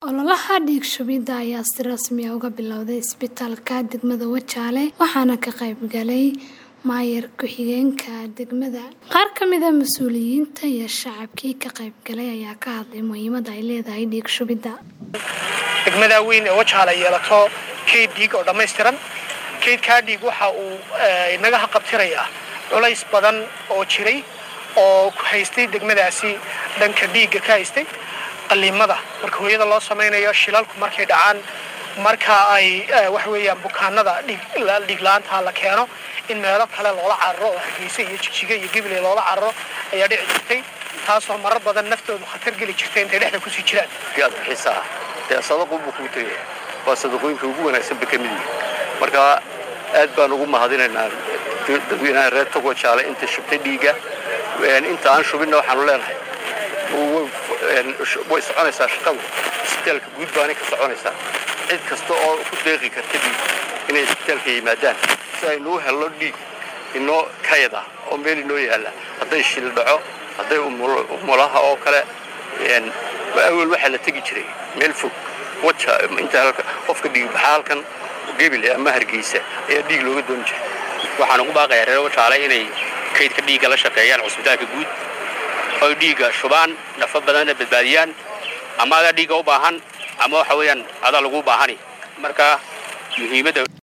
Ololaha dhiig shubidda ayaa si rasmi ah uga bilowday isbitaalka degmada Wajaale waxaana ka qayb galay maayar ku-xigeenka degmada. Qaar ka mid ah mas'uuliyiinta iyo shacabkii ka qayb galay ayaa ka hadlay muhiimadda ay leedahay dhiig shubidda. degmada weyn ee Wajaale yeelato kayd dhiig oo dhammaystiran kaydkaa dhiig waxa uu inaga haqabtirayaa culays badan oo jiray oo ku haystay degmadaasi dhanka dhiigga ka haystay qaliimada marka hooyada loo samaynayo shilalku markay dhacaan marka ay waxa weeyaan bukaanada dhiig la-aanta la keeno in meelo kale loola cararo oo hargeysa iyo jigjiga iyo gibiley loola cararo ayaa dhici jirtay taasoo marar badan naftoodu khatar geli jirtay intay dhexda kusii jiraan aad bixisaa dee sadaqu buu kuu tegaya waa sadaqooyinka ugu wanaagsan ba ka mid yihi marka aad baan ugu mahadinaynaa dadweynaha reer togo jaale inta shubtay dhiigga inta aan shubinna waxaanu leenahay way soconaysaa shaqadu isbitaalka guud baanay ka soconaysaa cid kasta oo ku deeqi karta dhiig inay isbitaalka yimaadaan si aynuu helno dhiig inoo kayada oo meel inoo yaalla hadday shil dhaco hadday umulaha oo kale awel waxaa la tegi jiray meel fog waja inta qofka dhiigbaxa halkan gebil ama hargeysa ayaa dhiig looga dooni jiray waxaan ugu baaqayaa reer wajaale inay kaydka dhiigga la shaqeeyaan cusbitaalka guud oy dhiigga shubaan nafo badanna badbaadiyaan ama adaa dhiigga u baahan ama waxa weeyaan adaa lagu baahani marka muhiimadda